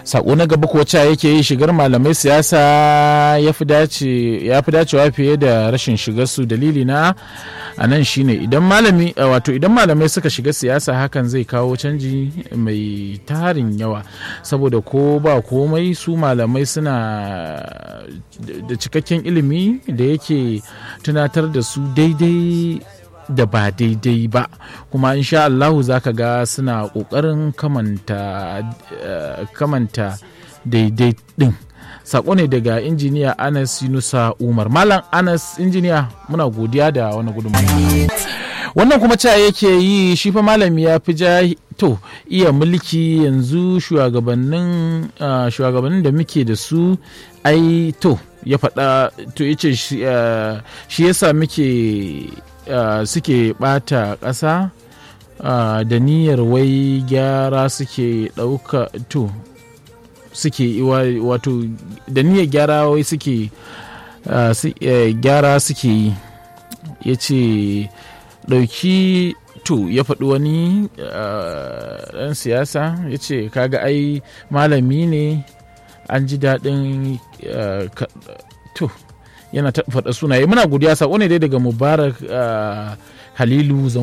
sako na gaba kuwa cewa yake yi shigar malamai siyasa ya fi dacewa fiye da rashin shigar su dalili na a nan shine idan malami wato idan malamai suka shiga siyasa hakan zai kawo canji mai tarin yawa saboda ko ba komai su malamai suna da cikakken ilimi da yake tunatar da su daidai da ba daidai ba kuma insha Allahu za ka ga suna ƙoƙarin kamanta, uh, kamanta daidai ɗin sako ne daga injiniya anas yunusa umar malam anas injiniya muna godiya da wani gudunmawa wannan kuma cewa yake yi shi fa malami ya fi ja to iya mulki yanzu shugabannin uh, shugabannin da muke da su ai to ya faɗa to ya ce shi yasa muke Uh, suke bata ƙasa uh, da niyyar wai gyara suke ɗauka to suke wato da niyyar gyara wai suke uh, su, gyara suke yi ya ce ɗauki to ya faɗi wani ɗan siyasa ya ce kaga ai malami ne an ji daɗin to yana faɗa sunaye muna godiya sako ne dai daga mubarak halilu